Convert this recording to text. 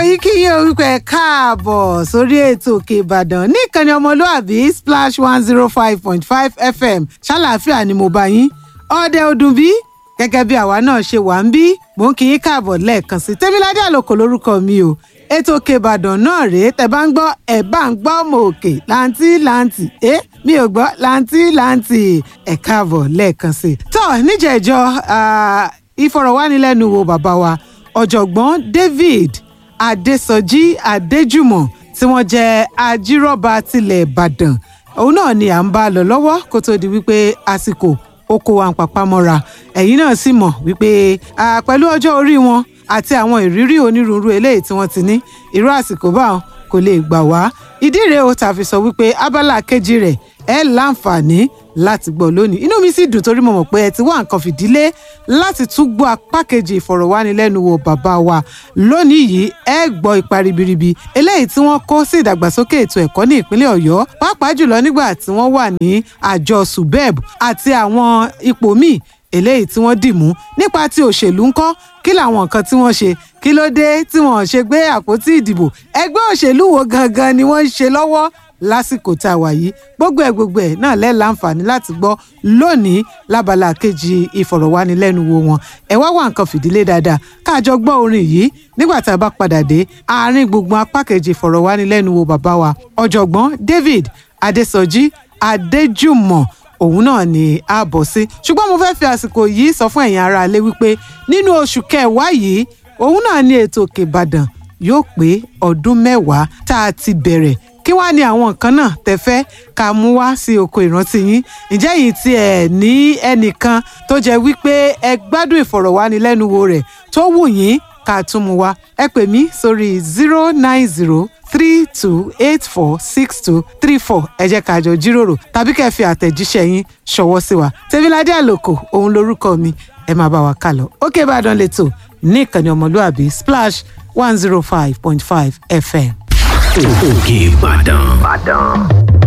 yìí kí yín orúkọ ẹ káàbọ̀ sórí ètò òkè ìbàdàn ní ìkànnì ọmọlúàbí splash one zero five point five fm ṣàlàáfíà ni mo bá yín ọdẹ ọdún bí gẹ́gẹ́ bí àwa náà ṣe wà ń bí mò ń kí yín káàbọ̀ lẹ́ẹ̀kan sí tẹ́míládé àlòkò lórúkọ mi o ètò òkè ìbàdàn náà rèé tẹ́ bá ń gbọ́ ẹ̀ bá ń gbọ́ ọmọ òkè láǹtí láǹtí ẹ́ mi ò gbọ́ láǹtí láǹtí ẹ̀ káàbọ̀ lẹ́ẹ̀kan sí. tó níjẹ̀jọ́ ìfọ̀rọ̀wánilẹ́nuwò bàbá wa ọ̀jọ̀gbọ́n david adésọjí adéjùmọ̀ tí wọ́n jẹ́ ajírọ́ba tilẹ̀ ìbàdàn òun náà ni à ń bá lọ lọ́wọ́ kó tó di wípé àsìkò oko wa ń papá mọ́ra ẹ̀yin náà sì mọ̀ wípé pẹ̀lú ọjọ́ orí wọn àti àwọn ìrírí onírúurú eléyìí tí wọ́n ti ní irú àsìkò báwọn kò lè gbà wá ìdí rèé o tàfi sọ wípé abala kejì rẹ̀ ẹ láǹfààní láti gbọ́ lónìí inú mi sì dùn torí mo mọ̀ pé ẹ ti wá nǹkan fìdílé láti tún gbọ́ apá kejì ìfọ̀rọ̀wánilẹ́nuwò bàbá wa lónìí yìí ẹ gbọ́ ipa ribiribi eléyìí tí wọ́n kó sí ìdàgbàsókè ètò ẹ̀kọ́ ní ìpínlẹ̀ ọ̀yọ́ pàápàá jùlọ nígbà tí wọ́n wà ní àjọ subeb àti àwọn ipò míì eléyìí tí wọ́n dì mú nípa ti òṣèlú ńkọ́ kí làwọn nǹkan tí wọ́n ṣe kí ló dé tí wọ́n ṣe gbé àpótí ìdìbò ẹgbẹ́ òṣèlú wo gangan ni wọ́n ń ṣe lọ́wọ́ lásìkò tá a wà yìí gbogbo ẹ gbogbo ẹ náà lẹ́ láǹfààní láti gbọ́ lónìí lábala kejì ìfọ̀rọ̀wánilẹ́nuwò wọn ẹ wá wá nǹkan fìdílé dáadáa káàjọ gbọ́ orin yìí nígbà tá a bá padà dé àárín gbùngbùn apá kejì ìfọ̀rọ̀wánilẹ́nuwò bàbá wa ọ̀jọ̀gbọ́n david adésọjí adéjùmọ̀ òun náà ni a bọ̀ sí ṣùgbọ́n mo fẹ́ fi àsìkò yìí sọ fún ẹ̀yin ará ilé wípé nínú oṣù kẹwàá yìí òun náà ni ètò òkè ìbàdàn yóò pé ọdún mẹ́wàá tá a ti bẹ̀rẹ̀ kí wàá ní àwọn nǹkan náà tẹ́fẹ́ ká mú wá sí oko ìrántí yín ǹjẹ́ yìí tí ẹ̀ ní ẹnìkan tó jẹ́ wípé ẹ gbádùn ìfọ̀rọ̀wánilẹ́nuwò rẹ̀ tó wù yín ká tún mú wá ẹ pè mí sórí zero nine zero three two eight four six two three four ẹ jẹ́ ká jọ jíròrò tàbí kẹ́ fi àtẹ̀jíṣẹ́ yín ṣọwọ́ sí wa tẹ́míládé àlòkò òun lorúkọ mi ẹ máa bá wa kà lọ òkè ìbàdàn lẹ́tọ̀ ní ìkànnì ọmọlúàbí splash one zero five point five fm. òkè ìbàdàn